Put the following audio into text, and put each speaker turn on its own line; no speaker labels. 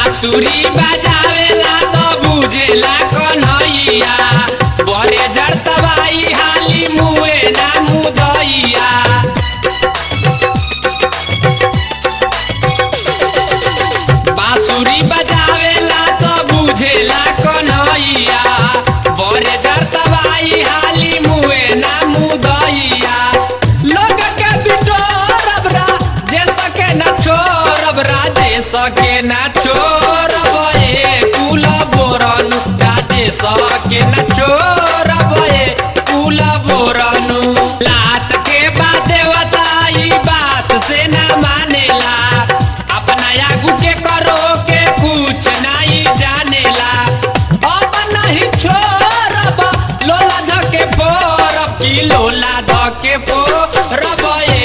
बांसुरी बजावेला तो बुझेला कन्हैया बड़े जड़ तबाई हाली मुए ना मुदैया बांसुरी बजावेला तो बुझेला कन्हैया बड़े जड़ तबाई हाली मुए ना मुदैया लोग के बिटोरब रा जे सके ना छोड़ब रा जे सके ना छोड़ब ए कुल बोरन राजे सके ना छोड़ब ए कुल बोरनु लात के बाद देवता ई बात से ना मानेला अपना आगू के करो के कुछ नहीं जानेला अब नहीं छोड़ब लोला धके फोरब की लोला धके फोरब ए